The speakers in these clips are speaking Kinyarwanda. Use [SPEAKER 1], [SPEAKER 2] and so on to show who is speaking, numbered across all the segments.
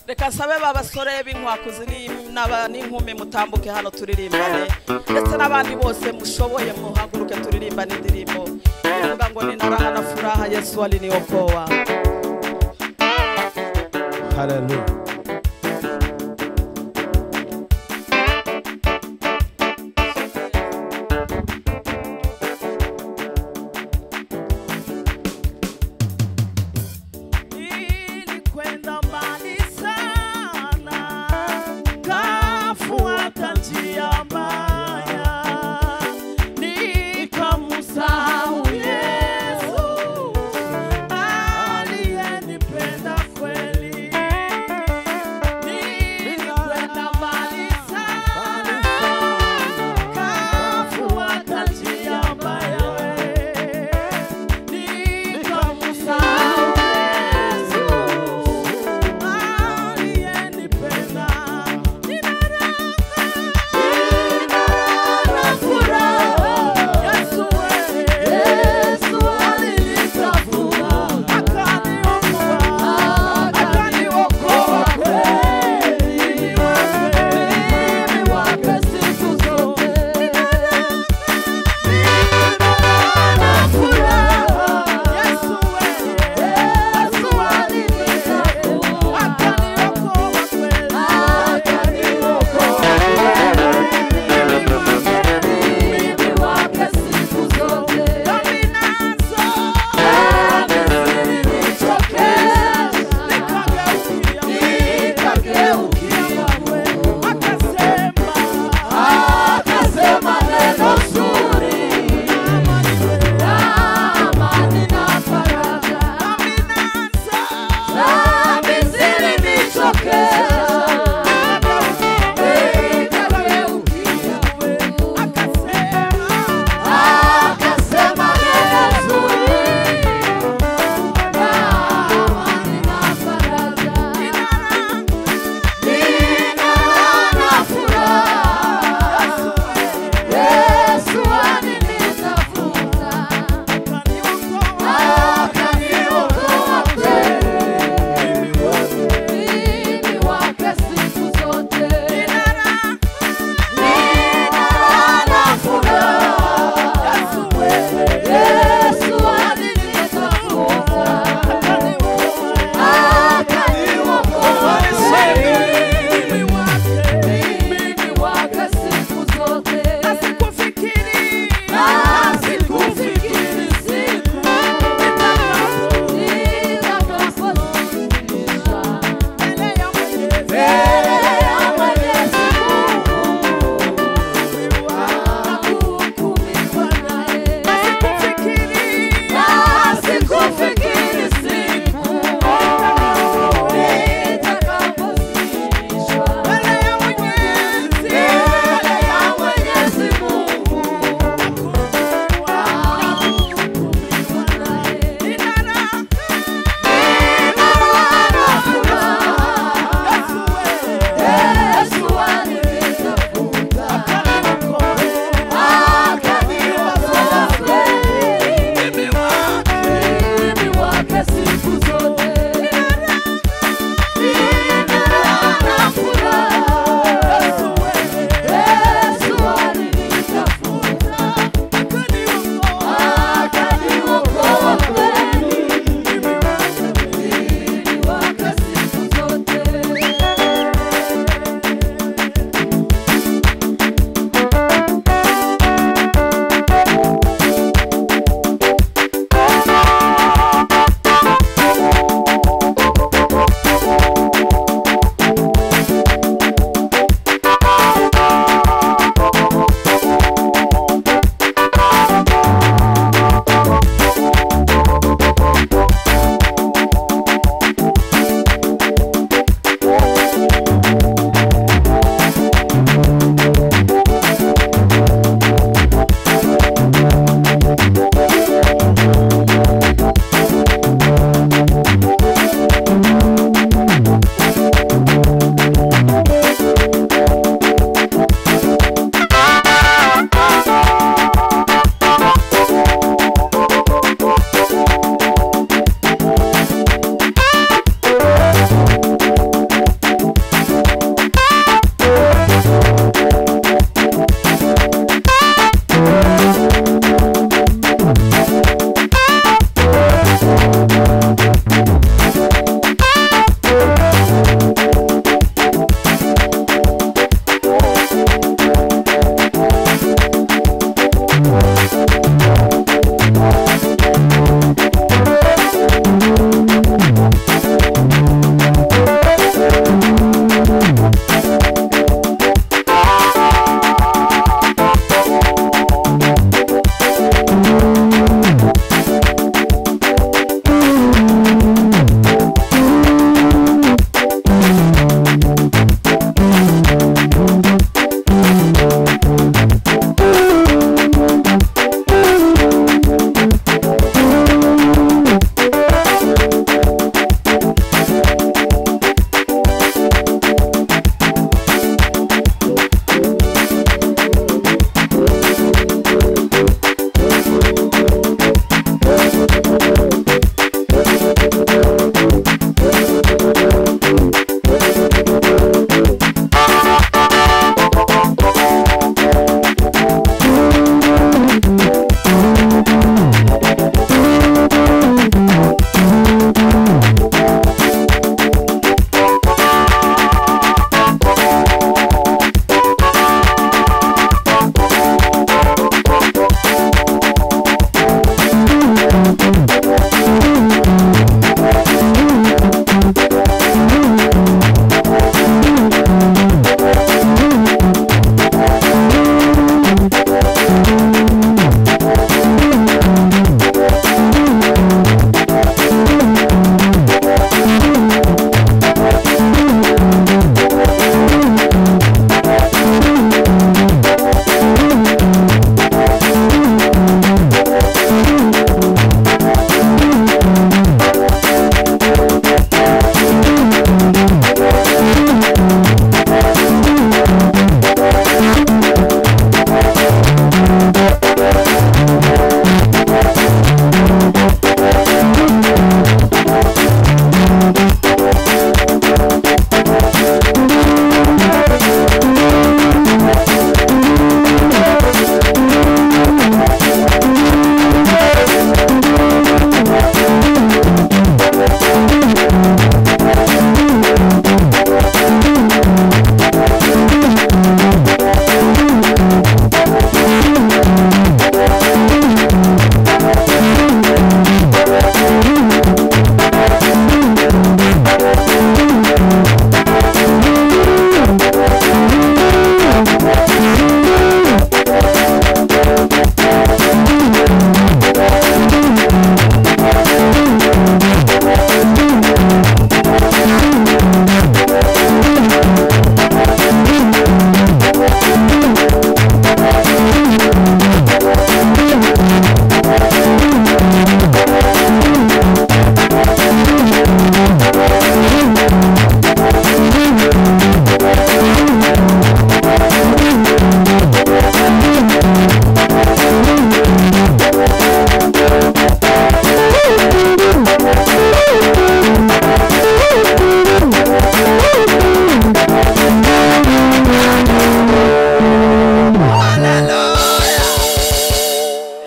[SPEAKER 1] reka sabe babasore b'inkwakuzi n'inkumi mutambuke hano turirimbane ndetse n'abandi bose mushoboye muhaguruke turirimbane indirimbo ivuga ngo ni naraha na furaha yesu wali niyo kowa
[SPEAKER 2] haleluya
[SPEAKER 1] Nilikwenda mbali sana, kafuata njia mbaya, nikamsahau Yesu aliyenipenda kweli.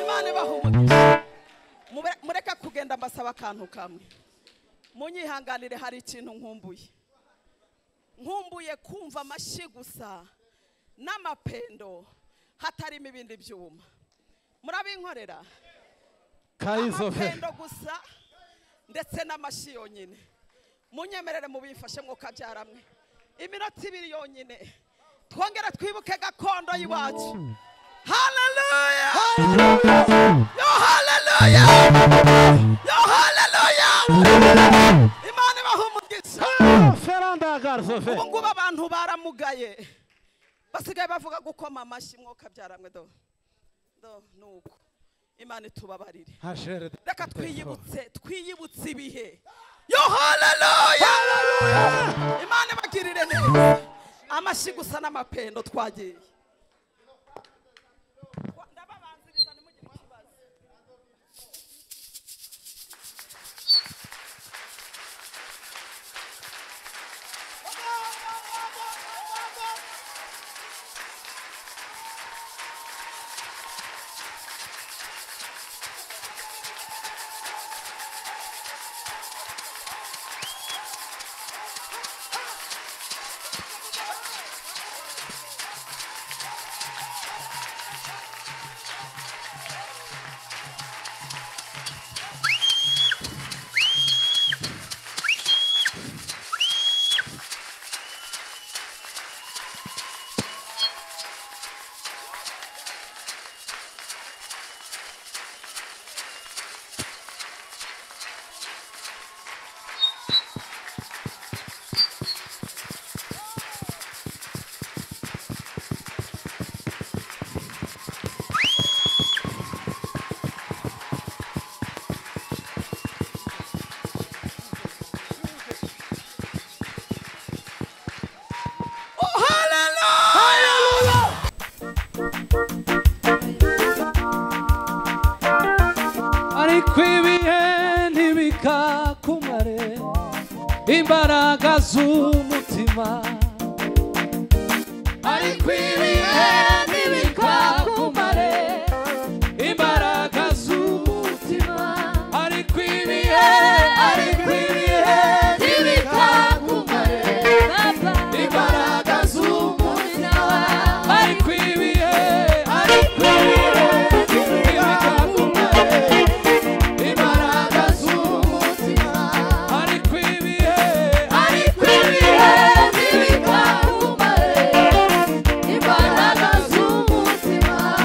[SPEAKER 1] imana ibahumurize Mube- mureke kugenda mbasaba akantu kamwe munyihanganire hari ikintu nkumbuye nkumbuye kumva amashyi gusa n'amapendo hatarimo ibindi byuma murabinkorera
[SPEAKER 2] kayizove
[SPEAKER 1] amapendo gusa ndetse n'amashyi yonyine munyemerere mubifashe mwuka byaramwe iminota ibiri yonyine twongere twibuke gakondo y'iwacu haleluya yo haleluya yo haleluya imana ibaha umugisha
[SPEAKER 2] feranda garizove
[SPEAKER 1] ubu ngubu abantu baramugaye basigaye bavuga gukoma amashyi mwuka byaramwe do do ni uko imana itubabarire
[SPEAKER 2] hashere
[SPEAKER 1] reka twiyibutse twiyibutse ibihe yo haleluya imana ibagirire neza amashyi gusa n'amapendo twagiye ndababanziriza ntimugire ikibazo
[SPEAKER 3] imbaraga z'umutima ariko ibihe ntibikakumare imbaraga z'umutima ariko ibihe ariko ibihe ntibikakumare imbaraga z'umutima ariko ibihe ariko ibihe ntibikakumare imbaraga z'umutima ariko ibihe ariko ibihe ntibikakumare imbaraga z'umutima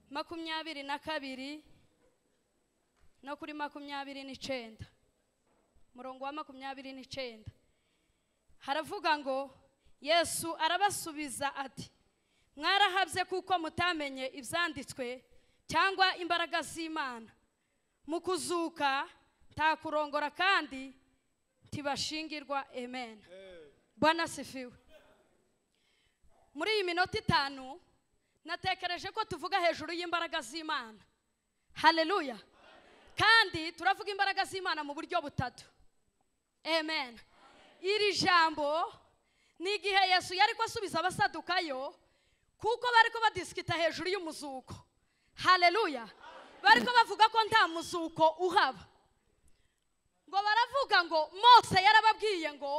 [SPEAKER 4] makumyabiri na kabiri no kuri makumyabiri n'icenda umurongo wa makumyabiri n'icenda haravuga ngo yesu arabasubiza ati mwarahabye kuko mutamenye ibyanditswe cyangwa imbaraga z'imana mu kuzuka nta kurongora kandi ntibashingirwa amen bwana sifiwe muri iyi minota itanu natekereje ko tuvuga hejuru y'imbaraga z'imana haleluya kandi turavuga imbaraga z'imana mu buryo butatu amen iri jambo ni igihe yesu yari asubiza abasadukayo kuko bari ko badisikita hejuru y'umuzuko haleluya bari ko bavuga ko nta muzuko uhaba ngo baravuga ngo mose yarababwiye ngo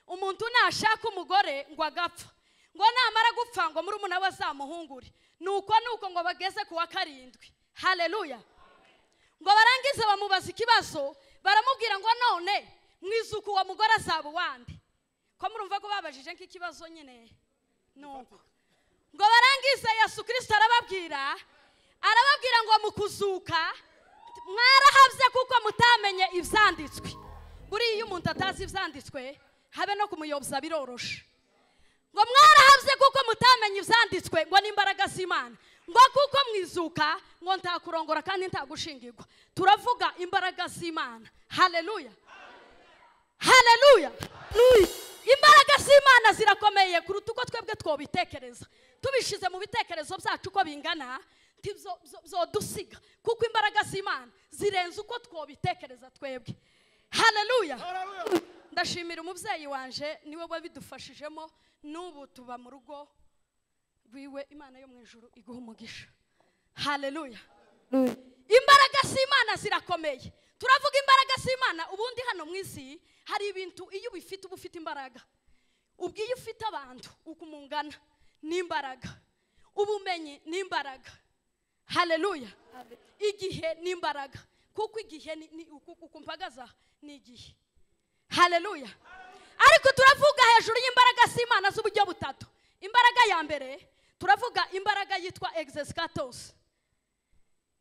[SPEAKER 4] umuntu nashaka umugore ngo agapfa ngo namara gupfa ngo muri umuna we azamuhungure nuko nuko ngo bageze ku wa karindwi haleluya ngo barangize bamubaza ikibazo baramubwira ngo none mwizuka uwo mugore azaba uwande ko murumva ko babajije nk'ikibazo nyine nuko ngo barangize yesu kirisito arababwira arababwira ngo mu kuzuka mwarahabye kuko mutamenye ibyanditswe buriya iyo umuntu atazi ibyanditswe habe no kumuyoboza biroroshe ngo mwarahabye kuko mutamenye ibyanditswe ngo n'imbaraga z'imana ngo kuko mwizuka ngo nta kurongora kandi nta gushingirwa turavuga imbaraga z'imana haleluya haleluya imbaraga z'imana zirakomeye kuruta uko twebwe twabitekereza tubishyize mu bitekerezo byacu uko bingana byodusiga kuko imbaraga z'imana zirenze uko twabitekereza twebwe haleluya ndashimira umubyeyi wanje niwe wabidufashijemo n'ubu tuba mu rugo rwiwe imana yo mu ijoro iguha umugisha haleluya imbaraga z'imana zirakomeye turavuga imbaraga z'imana ubundi hano mu isi hari ibintu iyo ubifite uba ufite imbaraga ubwo iyo ufite abantu uko umungana n'imbaraga ubumenyi n'imbaraga haleluya igihe n'imbaraga kuko igihe uku mpagaza ni igihe haleluya ariko turavuga hejuru y'imbaraga z'imana z'uburyo butatu imbaraga ya mbere turavuga imbaraga yitwa egzesikatosi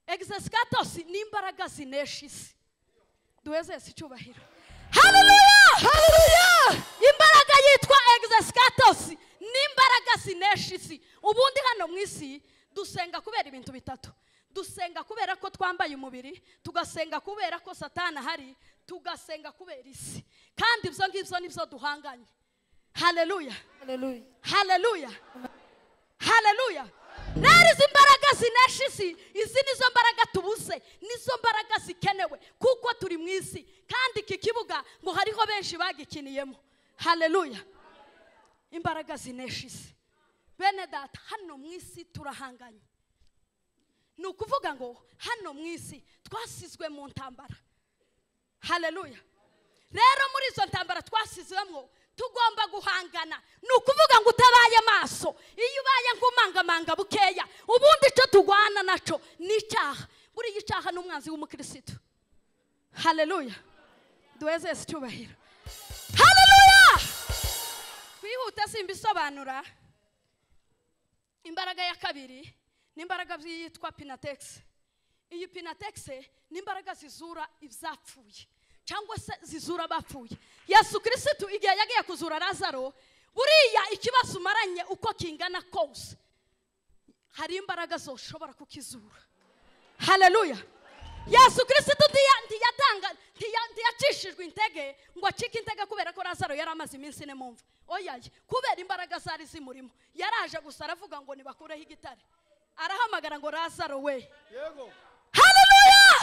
[SPEAKER 4] egzesikatosi ni imbaraga zinesha isi duhezese icyubahiro haleluya imbaraga yitwa egzesikatosi n'imbaraga zinesha isi ubundi hano mu isi dusenga kubera ibintu bitatu dusenga kubera ko twambaye umubiri tugasenga kubera ko satana ahari tugasenga kubera isi kandi ibyo ngibyo nibyo duhanganye haleluya haleluya haleluya rero izi mbaraga zinesha isi izi nizo mbaraga tubuze nizo mbaraga zikenewe kuko turi mu isi kandi iki kibuga ngo hariho benshi bagikiniyemo haleluya imbaraga zinesha isi bene data hano mu isi turahanganye ni ukuvuga ngo hano mu isi twasizwe mu ntambara haleluya rero muri izo ntambara twasizwemo tugomba guhangana ni ukuvuga ngo utabaye amaso iyo ubaye nk'umangamanga bukeya ubundi icyo turwana nacyo ni icyaha buriya icyaha ni umwanzi w'umukirisitu haleluya duhezeze icyubahiro haleluya twihute simba isobanura imbaraga ya kabiri ni imbaraga yitwa pinatekisi iyi pinatekisi ni imbaraga zizura ibyapfuye cyangwa se zizura abapfuye yesu kirisitu igihe yagiye kuzura razaro buriya ikibazo umaranye uko kingana kose hari imbaraga zoshobora kukizura haleluya yesu kirisitu ntiyatanga ntiyacishijwe intege ngo acike intege kubera ko razaro yari amaze iminsi ine mumva oyaye kubera imbaraga zari zimurimo yaraje gusa aravuga ngo nibakureho igitare arahamagara ngo razaro we haleluya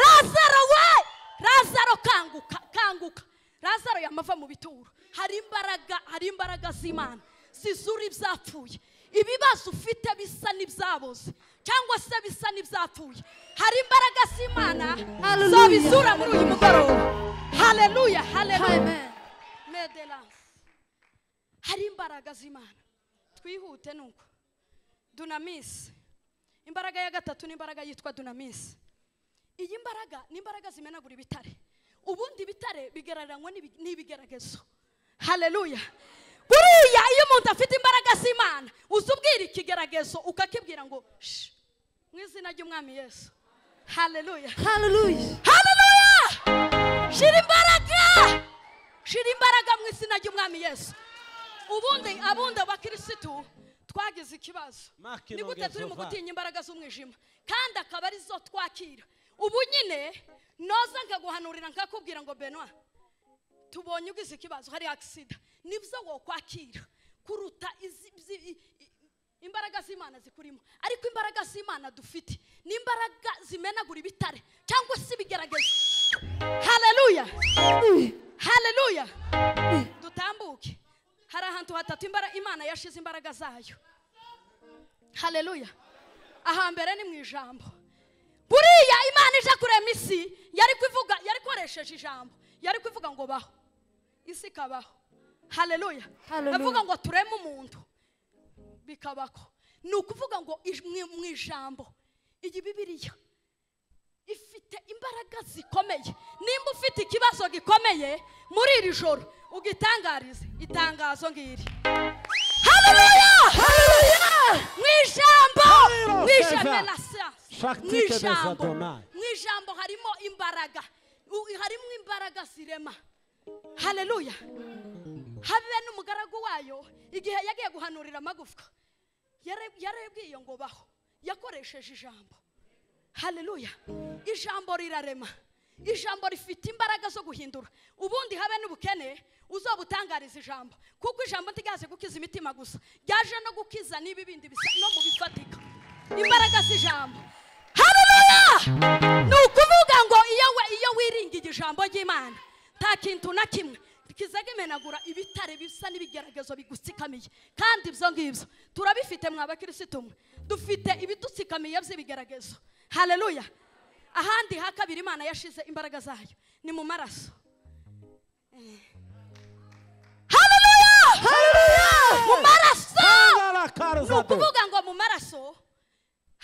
[SPEAKER 4] razaro we razaro kanguka kanguka razaro yamava mu bituro hari imbaraga hari imbaraga z'imana zizura ibyapfuye ibibazo ufite bisa n'ibyaboze cyangwa se bisa n'ibyapfuye hari imbaraga z'imana zabizura muri uyu mugoroba haleluya haleluya mederanse hari imbaraga z'imana twihute nuko dunamisi imbaraga ya gatatu ni imbaraga yitwa dunamisi iyi mbaraga ni imbaraga zimenagura ibitare ubundi ibitare bigereranywa n'ibigeragezo haleluya buriya iyo umuntu afite imbaraga z'imana uza ubwira ikigeragezo ukakibwira ngo mu izina ry'umwami yesu haleluya
[SPEAKER 5] Hallelujah.
[SPEAKER 4] haleluya shira imbaraga shira imbaraga mu izina ry'umwami yesu ubundi abundi abakirisitu twagize ikibazo
[SPEAKER 2] Mark
[SPEAKER 4] ni gute turi mu
[SPEAKER 2] Nogezova.
[SPEAKER 4] gutinya imbaraga z'umwijima kandi akaba ari zo twakira ubu nyine noza nkaguhanurira nkakubwira ngo benwa tubonye ugize ikibazo hari agisida nibyo wokwakira kuruta izi- izi- i- i- imbaraga z'imana zikurimo ariko imbaraga z'imana dufite ni imbaraga zimenagura ibitare cyangwa se ibigeragezo haleluya haleluya dutambuke hari ahantu hatatu imbara- imana yashize imbaraga zayo haleluya ahambere ni mu ijambo buriya imana ije kurema isi yari kuvuga yari ikoresheje ijambo yari kuvuga ngo baho isi ikabaho haleluya
[SPEAKER 5] Haleluya.
[SPEAKER 4] avuga ngo tureme umuntu bikabako ni ukuvuga ngo ij- mu- mu ijambo iyi bibiriya ifite imbaraga zikomeye nimba ufite ikibazo gikomeye muri iri joro ugitangarize itangazo ngiri haleluya mu ijambo
[SPEAKER 2] Hallelujah,
[SPEAKER 4] mu ijambo
[SPEAKER 2] Seigneur.
[SPEAKER 4] la science
[SPEAKER 2] Shakti
[SPEAKER 4] mu
[SPEAKER 2] kedeza
[SPEAKER 4] ijambo
[SPEAKER 2] domai.
[SPEAKER 4] mu ijambo harimo imbaraga U- harimo imbaraga zirema haleluya habe n'umugaragu wayo igihe yagiye guhanurira amagufwa yare- yarebwiye ngo baho yakoresheje ijambo haleluya ijambo rirarema ijambo rifite imbaraga zo guhindura ubundi habe n'ubukene uzobutangariza ijambo kuko ijambo ntigaze gukiza imitima gusa ryaje no gukiza n'ibi bindi bisa no mu bifatika imbaraga z'ijambo haleluya ni ukuvuga ngo iyo we- iyo wiringiye ijambo ry'imana nta kintu na kimwe kizaga imenagura ibitare bisa n'ibigeragezo bigutsikamiye kandi ibyo ngibyo turabifite mwa bakirisitu mwe dufite ibidutsikamiye by'ibigeragezo haleluya ahandi ha kabiri imana yashize imbaraga zayo ni mu maraso haleluya mu maraso
[SPEAKER 2] Ngara
[SPEAKER 4] ni
[SPEAKER 2] karza do.
[SPEAKER 4] ukuvuga ngo mu maraso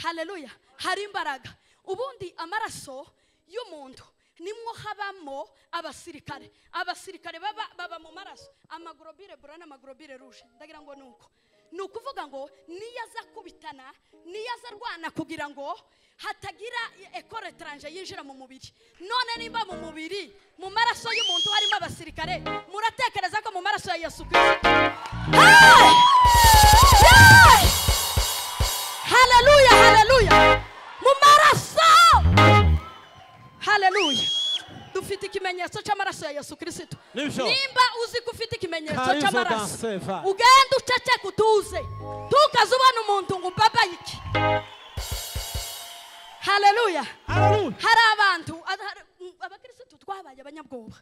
[SPEAKER 4] haleluya hari imbaraga ubundi amaraso y'umuntu nimwo habamo abasirikare abasirikare baba, baba mu maraso amagrobire bura n'amagrobire ruje ndagira ngo ni uko ni ukuvuga ngo niyo aza kubitana niyo aza arwana kugira ngo hatagira ekore etaranje yinjira mu mubiri none nimba mu mubiri mu maraso y'umuntu harimo abasirikare muratekereza ko mu maraso ya yesu kirisito haleluya haleluya mu maraso haleluya dufite ikimenyetso cy'amaraso ya yesu kirisito
[SPEAKER 2] Nibyo.
[SPEAKER 4] nimba uzi ko ufite ikimenyetso
[SPEAKER 2] Karizo
[SPEAKER 4] cy'amaraso
[SPEAKER 2] danseva.
[SPEAKER 4] ugenda uceceka utuze tukaze ubona umuntu ngo umbabaye iki haleluya
[SPEAKER 2] Hallelujah.
[SPEAKER 4] hari abantu ada- hari- mm, abakirisitu twabaye abanyabwoba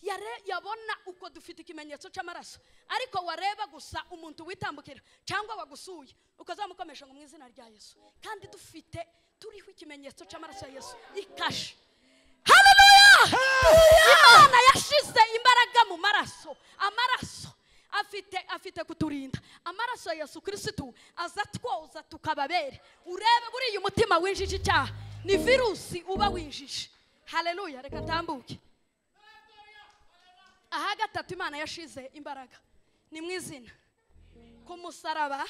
[SPEAKER 4] Yare- yabona uko dufite ikimenyetso cy'amaraso ariko wareba gusa umuntu witambukira cyangwa wagusuye ukazamukomesha ngo mu izina rya yesu kandi dufite turiho ikimenyetso cy'amaraso ya yesu ikashe Haleluya! imana yashize imbaraga mu maraso amaraso afite afite kuturinda amaraso ya yesu kirisitu aza twoza tukababere urebe buriya umutima winjije icyaha ni virusi uba winjije haleluya reka ntambuke aha gatatu imana yashize imbaraga ni mu izina ku musaraba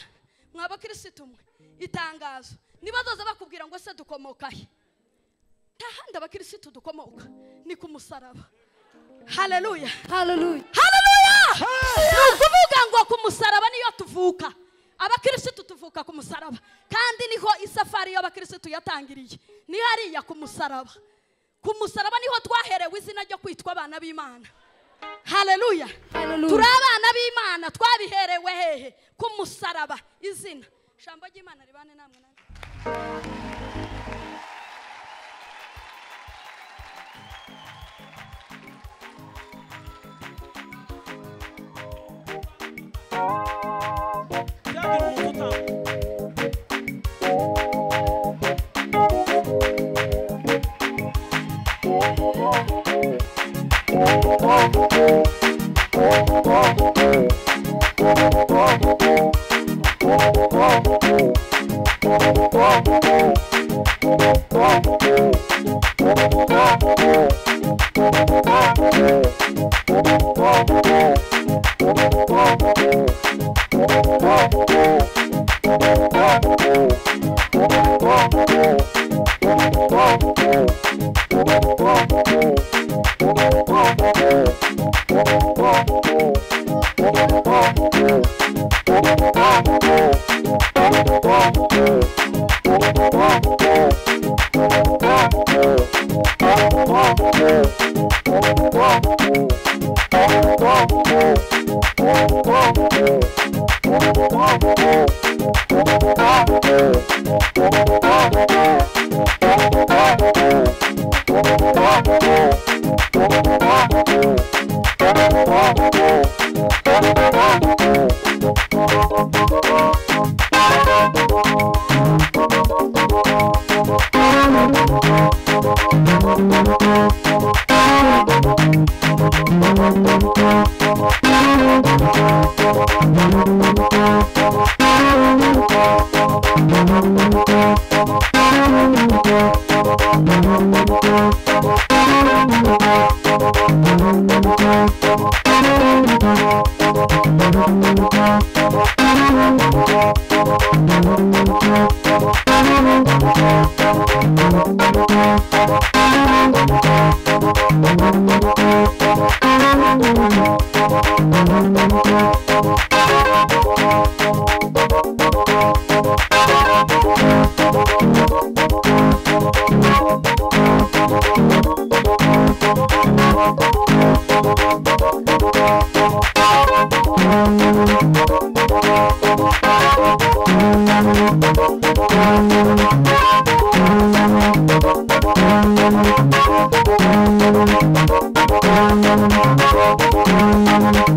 [SPEAKER 4] mwa bakirisitu mwe itangazo niba zoza bakubwira ngo se dukomokahe nta handi abakirisitu dukomoka ni ku musaraba haleluya
[SPEAKER 5] Hallelujah.
[SPEAKER 4] haleluya ni ukuvuga ngo ku musaraba niyo tuvuka abakirisitu tuvuka ku musaraba kandi niho isafari y'abakirisitu yatangiriye ni hariya ku musaraba ku musaraba niho twaherewe izina ryo kwitwa abana b'imana haleluya
[SPEAKER 5] Hallelujah.
[SPEAKER 4] turi abana b'imana twabiherewe hehe ku musaraba izina ijambo ry'imana ribane namwe nanjye
[SPEAKER 2] Byagira umuntu utambuka.
[SPEAKER 6] Oh,
[SPEAKER 5] Thank